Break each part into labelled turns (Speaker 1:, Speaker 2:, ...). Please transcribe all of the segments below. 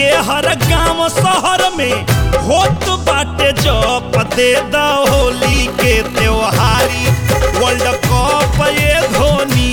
Speaker 1: के हर गांव शहर में होत बाटे जप दे द होली के त्योहारी वर्ल्ड कप ये धोनी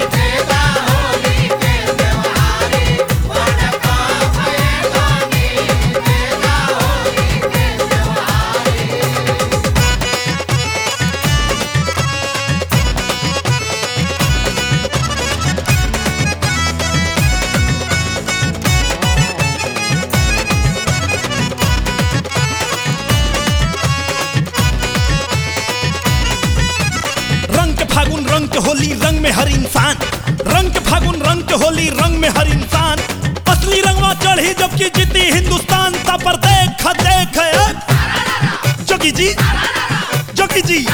Speaker 1: रंग के फागुन रंग के होली रंग में हर इंसान रंग के फागुन रंग के होली रंग में हर इंसान असली रंगवा चढ़ी जबकि जीती हिंदुस्तान ता पर देख देख ए। जोगी जी जोगी जी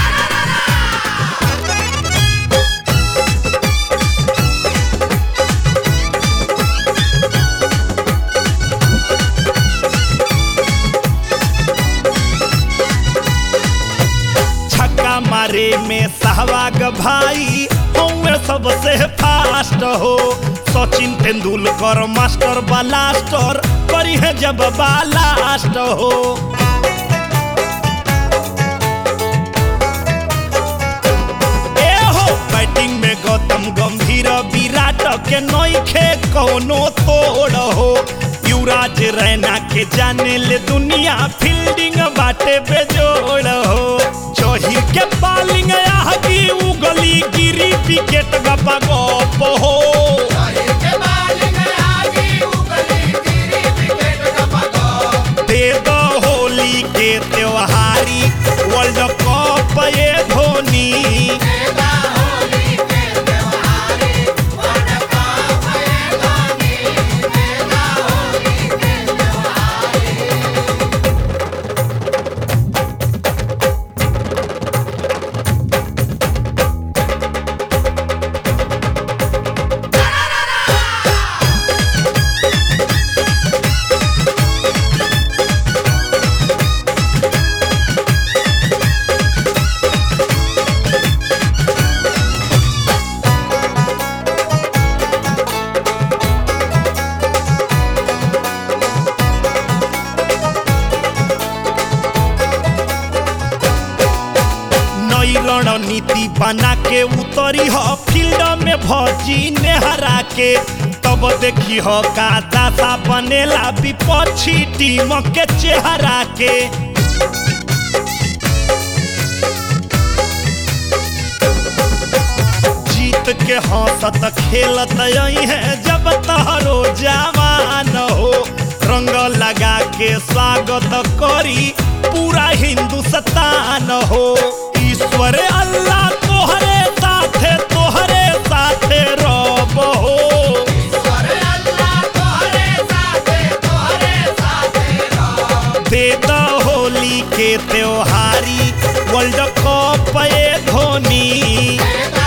Speaker 1: छक्का मारे में सहवाग भाई हमें सबसे फास्ट हो सचिन तेंदुलकर मास्टर ब्लास्टर करी है जब बालास्ट हो ए हो बैटिंग में गौतम गंभीर विराट के नइखे कौनो तोड़ हो युवराज रैना के जाने ले दुनिया फील्डिंग बाटे बेजोड़ हो जहिर के बॉलिंग आगी उगली गिरी विकेट गपा गप हो दे दो होली के त्योहारी वर्ल्ड कप ये धोनी नई रणनीति बना के उतरी ह फील्ड में भजी नेहरा के तब देखी ह का दासा बनेला विपक्षी टीम के चेहरा के जीत के हंसत खेलत यही है जब तहरो जवान हो रंग लगा के स्वागत करी पूरा हिंदुस्तान हो ईश्वर अल्लाह तोहरे साथे तोहरे साथे रब हो दे द होली के त्योहारी वर्ल्ड कप ये धोनी